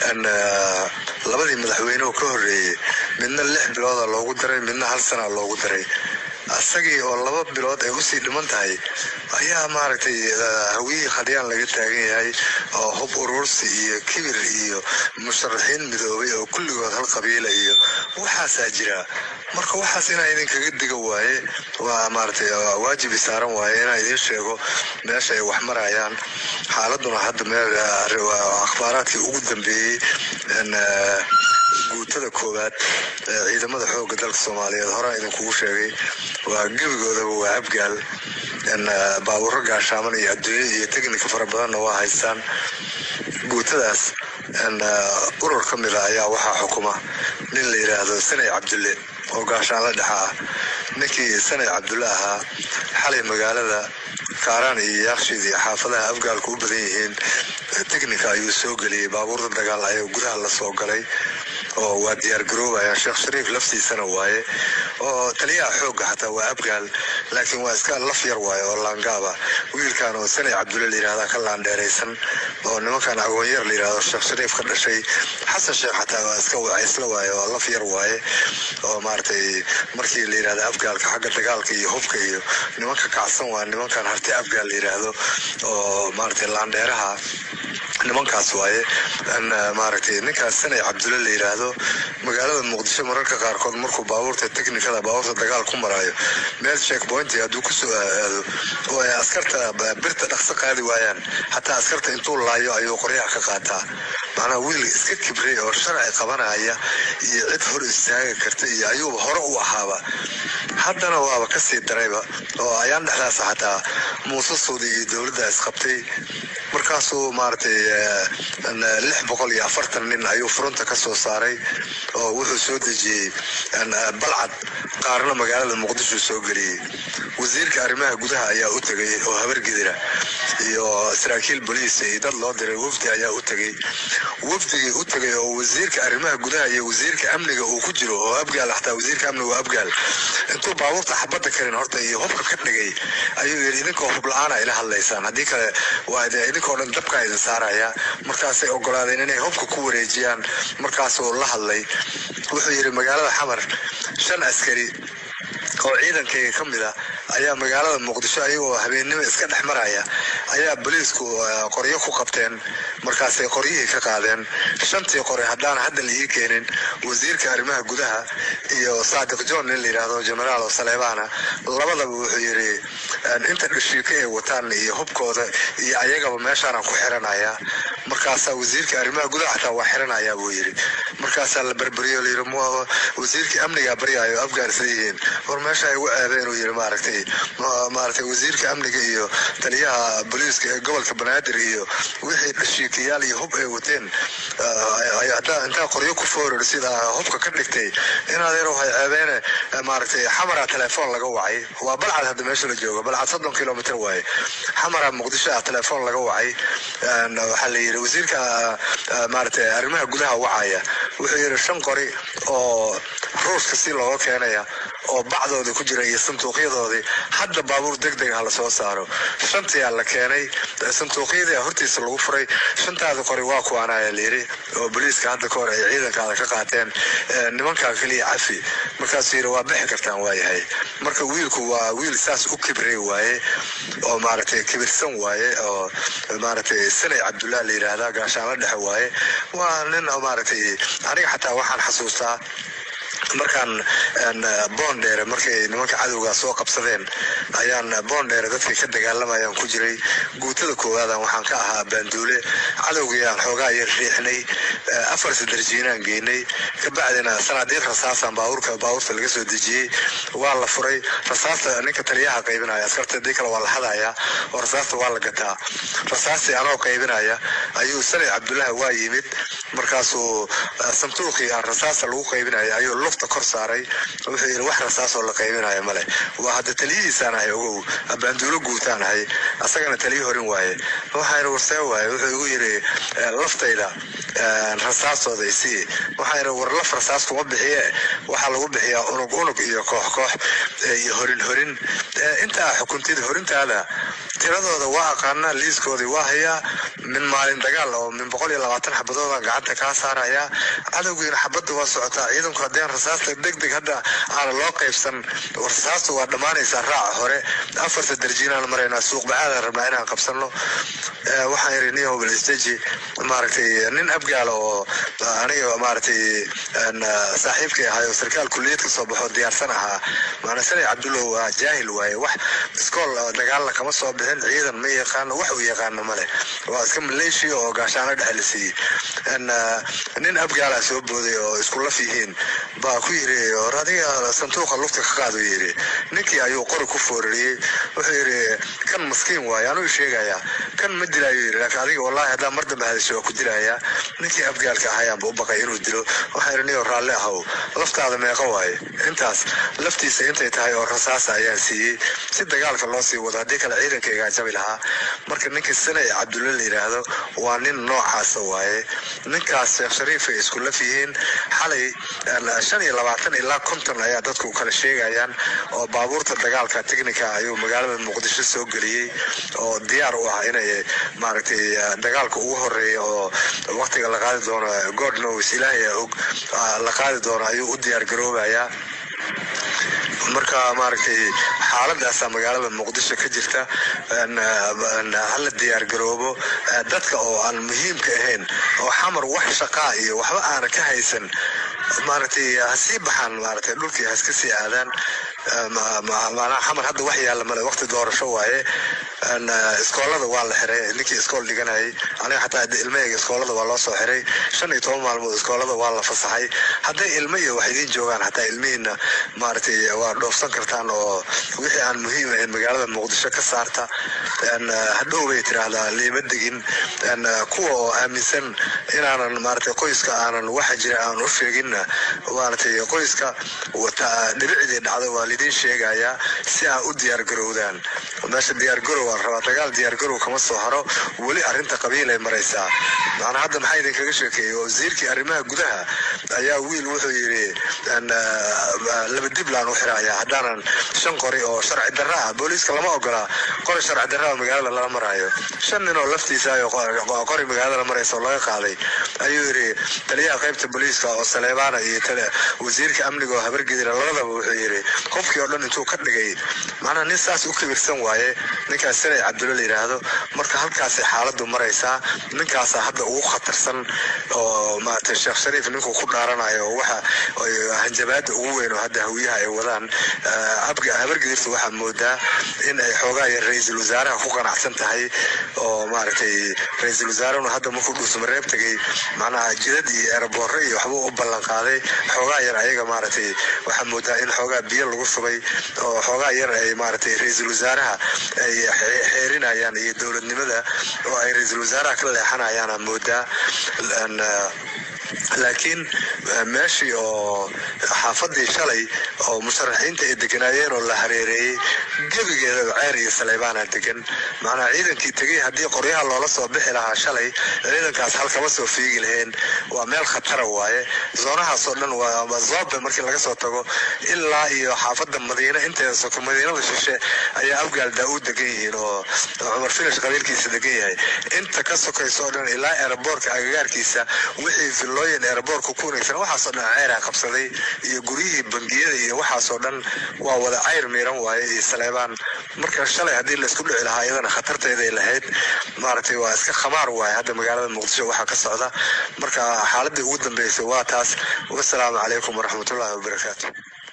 labadii madaxweynehu ka horreeyey midna lix bilooda loogu daray midna hal sana loogu daray asagii oo laba bilood ay usii dhiman tahay ayaa maaragtay hawiyihii khadyaan laga taagan yahay oo hub urursi iyo kibir iyo musharaxiin midoobay oo kulligood hal qabiila iyo waxaasaa jira marka waxaas inaa idinkaga diga waaye waa maaragtay waajibi saaran waaye inaa idiin sheego meesha ay wax marayaan xaaladuna hadda meel akhbaaraadkii ugu dambeeyey guutada koowaad ee ciidamada xooga dalka soomaaliyeed horaa idinkugu sheegay waa gebigoodaba waa abgaal baabuuro gaashaaman iyo adduunya iyo teknika fara badanna waa haystaan guutadaas urur ka mida ayaa waxaa xukuma nin la yidhaahdo sanay cabdulle oo gaashaanla dhexa ah ninkii sanay cabdulle ahaa xalay magaalada kaaraan iyo yaakshiid iyo xaafadaha afgaalku u badan yihiin teknika ayuu soo geliyey baabuurta dagaal ayaa gudaha la soo galay oo waa diyaar garoobayaan sheekh shariif laftiisana waaye oo taliyaha xoogga xataa waa abgaal laakiin waa iska laf yar waaye oo laangaaba wiilkan oo sanay cabdulle layidhahda ka laandheeraysan oo nimankan agoonyar layidhahdo sheekh shariif ka dhashay xasan sheekh xataa waa iska wacaysla waaye oo laf yar waaye oo maaragtay markii la yidhahda afgaalka xagga dagaalka iyo hubka iyo nimanka kacsan waa nimankan harti afgaal la yidhaahdo oo maaragtay laandheeraha nimankaas waaye maaragtay ninkaas sanay cabdulle la yidhaahdo magaalada muqdisho mararka qaarkood markuu baabuurta teknikada baabuurta dagaal ku maraayo meel checkpoint hadduu kusoo aado oo ay askarta birta dhaqso qaadi waayaan xataa askarta intuu laayo ayuu qoryaha ka qaataa macnaa wiil iska kibray oo sharci qabanaya iyo cid hor istaaga karta iyo ayuuba hore u ahaaba haddana waaba kasii darayba oo ayaan dhexdaas xataa muuse suudi iyo dowladda isqabtay markaasuu maaragtay lix boqol iyo afartan nin ayuu furunta ka soo saaray oo wuxuu soo dejiyey balcad qaarna magaalada muqdisho soo geliyey wasiirka arrimaha gudaha ayaa u tegay oo habargidira iyo saraakiil boliis iyo dad loo diray wafdi ayaa u tegey wafdigii u tegay oo wasiirka arrimaha gudaha iyo wasiirka amniga uu ku jiro oo abgaal xataa wasiirka amniga waa abgaal intuu baabuurta xabadda karin horta iyo hubka ka dhigay ayuu yidhi idinkoo hub la-aana ila hadlaysaan haddii kale waa idinkoo dhan dabkaa idin saaraya markaasay ogolaadeen inay hubka ku wareejiyaan markaasuu la hadlay wuxuu yidhi magaalada xamar shan askari oo ciidankayga ka mid a ayaa magaalada muqdisho ayagoo habeennimo iska dhex maraya ayaa boliisku qoryo ku qabteen markaasay qoryihii ka qaadeen shantii qore haddaan hadda la ii keenin wasiirka arrimaha gudaha iyo saadiq john nin la yidhaahdo generaal oo saleebaana labadaba wuxuu yidhi inta dhashiika ay wataan iyo hubkooda iyo ayagaba meeshaanaan ku xiranaya markaasaa wasiirka arrimaha gudaha xataa waa xiranaya buu yidhi markaasaa la berberiyo layidhi wasiirkii amnigaa baryaayo afgaanisla yihiin war meesha ay ugu aadeen inuu yidhi maaragtay maaragtay wasiirka amniga iyo taliyaha booliiska ee gobolka banaadir iyo wixii dhashiikayaal iyo hub ay wateen intaa qoryo ku fooror sida hubka ka dhigtay inadeer waxay ceebeene maaragtay xamara telefoon laga wacay waa balcad hadda meesha la joogo balcad soddon kilomitr waaye xamara muqdisho ah telefoon laga wacay waxaa la yidhi wasiirka maaragtay arrimaha gudaha wacaya wuxuu yidhi shan qori oo ruushka si looga keenaya oo bacdoodii ku jira iyo sanduuqyadoodii hadda baabuur deg deg ah lasoo saaro shantiyaa la keenay sanduuqyadii hortiisa lagu furay shantaada qori waa kuwaanaya layiri oo boliiska hadda kahor ay ciidankaada ka qaateen nimankaa keliya cafi markaasuu yidhi waa bixi kartaan waayahay marka wiilku waa wiil saas u kibray waaye oo maaragtay kibirsan waaye oo maaragtay sanay cabdullah la yidhaahdaa gaashaanla dhexe waaye waa nin maaragtay aniga xataa waxaan xasuustaa markaan boondheere markay nimanka cadowgaa soo qabsadeen ayaan boondheere dadkii ka dagaalamayaan ku jiray guutada koowaadan waxaan ka ahaa baanduule cadowgayaan xoogaa yar riixnay afar sadarjiinaan geynay kabacdina sanaadiiq rasaasaan baabuurka baabuurta laga soo dejiyey waa la furay rasaasta ninka taliyaha qaybinaya askarta hadii kale waa la hadayaa oo rasaasta waa la gataa rasaastii anoo qaybinaya ayuu sanay cabdullahi waa yimid markaasuu sanduuqii aan rasaasta lagu qaybinaya ayuu lufta kor saaray wuxuu yidhi wax rasaasoo la qaybinaya male waa hadda taliyihiisaan ahay ogow baanduulo guutaan ahay asagana taliyi horin waaye waxaa yidhi warsee waaye wuxuu igu yidhi laftayda rasaastooda isii waxaa yidhi war laf rasaas kuma bixiye waxaa lagu bixiyaa unug unug iyo koox koox iyo horin horin intaa xukuntida horintaada tiradooda waa aqaanaa liiskoodii waa hayaa min maalin dagaal oo min boqol iyo labaatan xabadooda gacanta kaa saarayaa cadowgiina xabadda waa socotaa ciidanku haddeen rasaasta deg deg hadda aana loo qaybsan rasaasta waa dhammaanaysaa raaca hore afarta darjiinaan maraynaa suuq bacaadaan rabnaa inaan qabsano waxaan yidhi nin hobel steji maaragtay nin abgaala oo aniga maaragtay saaxiibkay ahay oo sarkaal kuliyad ka soo baxo diyaarsan ahaa maana sanay cabdullow waa jaahil waaye wax iskool dagaalna kama soo bixin ciidan ma yaqaano wax uu yaqaano male waa iska maleeshiya oo gaashaano dhexe la siiyey nin abgaalaa soo booday oo isku laf yihiin baa ku yiri or adiga sanduuqa lufta ka qaadu yiri ninkii ayuu qori ku foorariyey wuxuu yiri kan maskiin waaye anuu sheegayaa kan ma dilaayo yiri laakiin adiga wallaahi haddaan mar dambe hadasho waa ku dilayaa ninkii abgaalka ahayaanba u baqay inuu dilo waxaa yidhi niyo raalli ahow laftaada meeqa waaye intaas laftiisa intay tahay oo rasaasa ayaan siiyey si dagaalka loo sii wado haddii kale ciidanka igaa jabi lahaa marka ninka sanay cabdulle la yidhaahdo waa nin noocaasa waaye ninkaas sheekh shariif ay isku laf yihiin xalay shan iyo labaatan ilaa konton ayaa dadku kala sheegayaan oo baabuurta dagaalka technica ayuu magaalada muqdisho soo geliyey oo diyaar u ah inay maaragtay dagaalka ugu horeeya oo waqtiga la qaadi doono god knows ilaahay og la qaadi doono ayuu u diyaar garoobayaa marka maaragtay xaaladaasaa magaalada muqdisho ka jirta hala diyaar garoobo dadka oo aan muhiimka ahayn oo xamar wax shaqaa iyo waxba aana ka haysan maaragtay ha sii baxaan maaragtay dhulkii ha iska sii aadaan maanaa xamar hadda wax yaalla male waqti doorasho waaye iskoolada waa la xiray ninkii iskool dhiganayay aniga xataa ilmahayga iskoolada waa loo soo xiray shan iyo toban maalmood iskoolada waa la fasaxay hadday ilmo iyo wax idiin joogaan xataa ilmihiina maaragtay waa dhoofsan kartaan oo wixii aan muhiim ahayn magaalada muqdisho ka saarta hadhow bay tiraahdaa liima degin kuwa oo aaminsan inaanan maaragtay qoyska aanan waxa jira aan u sheeginna maaragtay qoyska dhibicdii dhacda waa lidiin sheegayaa si aa u diyaargarowdaan meesha diyaargarow aan rabaa dagaal diyaargarow kama soo haro weli arrinta qabiilay maraysaa macnaa hadda maxaa idinkaga sheekeeyey wasiirkii arrimaha gudaha ayaa wiil wuxuu yidhi laba diblaan u xiraaya haddaanan shan qori oo sharci darra ah booliiska lama ogola qori sharci darra magaalada lala maraayo shan nin oo laftiisa qori magaalada maraysa oo laga qaaday ayuu yidhi taliyaha qaybta booliiska oo saleebaana iyo wasiirka amniga oo habargedira labadaba wuxuu yidhi qofkii oo dhan intuu ka dhigay macnaa nin saas u kibirsan waaye ninkaas sanay cabdulle la yidhaahdo marka halkaasay xaaladdu maraysaa ninkaasaa hadda ugu khatarsan oo maaragtay sheekh shariif ninkuu ku dhaaranayo oo waxa hanjabaada ugu weyn oo hadda hawiyaha ay wadaan habargedirta waxaa moodaa in ay xoogaa yar ra-iisul wasaaraha ku qanacsan tahay oo maaragtay ra-iisul wasaarahuna hadda markuu dhuusamareeb tegay macnaha jidad iyo eeraboorre iyo waxbuu u ballan qaaday xoogaa yar ayaga maaragtay waxaa moodaa in xoogaa biyo lagu shubay oo xoogaa yar ay maaragtay ra-iisul wasaaraha ay xeerinayaan iyo dowladnimada oo ay ra-iisul wasaaraha ka leexanayaana moodaa laakiin meeshii oo xaafadii shalay oo musharaxiinta ay deganaayeen oo la hareereeyey gebigeeda ceer iyo saleybaana degan macnaa ciidankii tegey haddii qoryaha loola soo bixi lahaa shalay ciidankaas halkama soo fiigi laheen waa meel khatara waaye zoonahaasoo dhan waa zoobe markii laga soo tago ilaa iyo xaafadda madiine inteeda soko madiinada shishe ayaa afgaal daa-uud degan yihiin oo cumar filish qabiilkiisa degan yahay inta ka sokayso oo dhan ilaa eeraboorka agagaarkiisa wixii villooyin eeraboorka ku wareegsan waxaasoo dhan ceyraa qabsaday iyo guryihii bangiyada iyo waxaasoo dhan waa wada cayr miiran waaye iyo saleebaan marka shalay haddii laysku dhici lahaa iyadana khatarteeday lahayd maaragtay waa iska khamaar waaye hadda magaalada muqdisho waxaa ka socda marka xaaladii ugu dambeysay waa taas wasalaamu calaykum waraxmatullaahi wabarakaatu